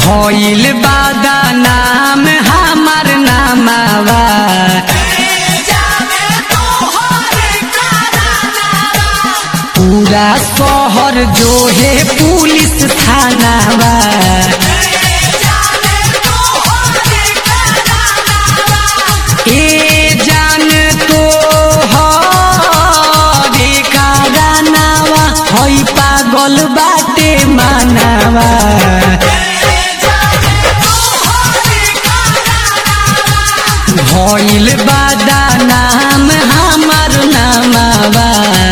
भइल बादा नाम हमार नामावा पूरा शहर जो है पुलिस थानावा ए जान तो हरे कारनावा हई पागल बाटे मानावा भइल बादा नाम हमार नामावा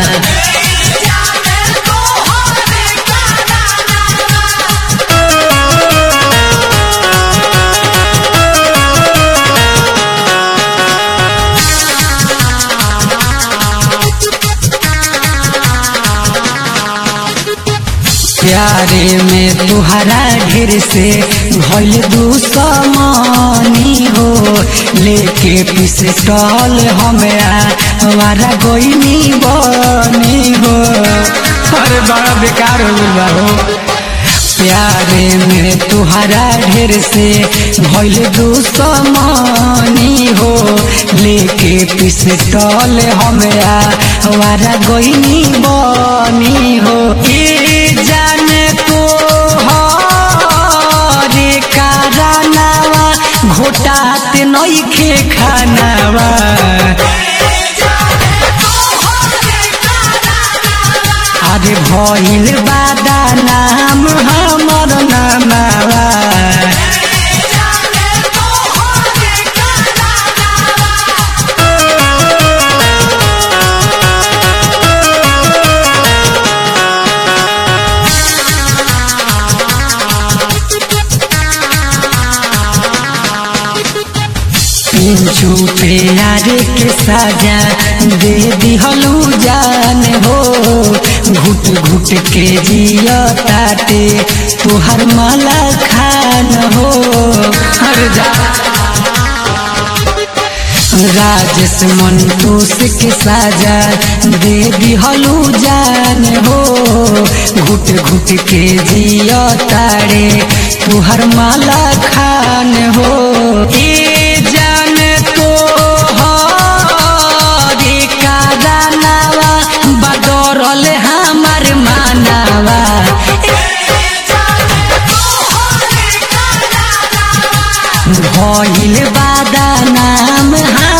प्यारे में तुहरा ढेर से भइल दुश्मनी हो लेके पिस्टल हमरा हमारा गोइनी बनी हो अरे बड़ा बेकार हो गइल बा हो प्यारे में तुहरा ढेर से भइल दुश्मनी हो लेके पिस्टल हमरा हमारा गोइनी बनी हो ए जान तो हरे कारनावा घोटात नइखे खानावा अरे भइल बादा नाम हमर नामावा पिंचू प्यारे के साजा दे दिहलू जान हो घुट घुट के जिया ताटे तुहर माला खान हो हर जा राजेश मंटूस के साजा दे दिहलू जान हो घुट घुट के जिया तारे तुहर माला खान हो ए जान तो हरे कारनावा बदरल हमार मानावा भइल बादा नाम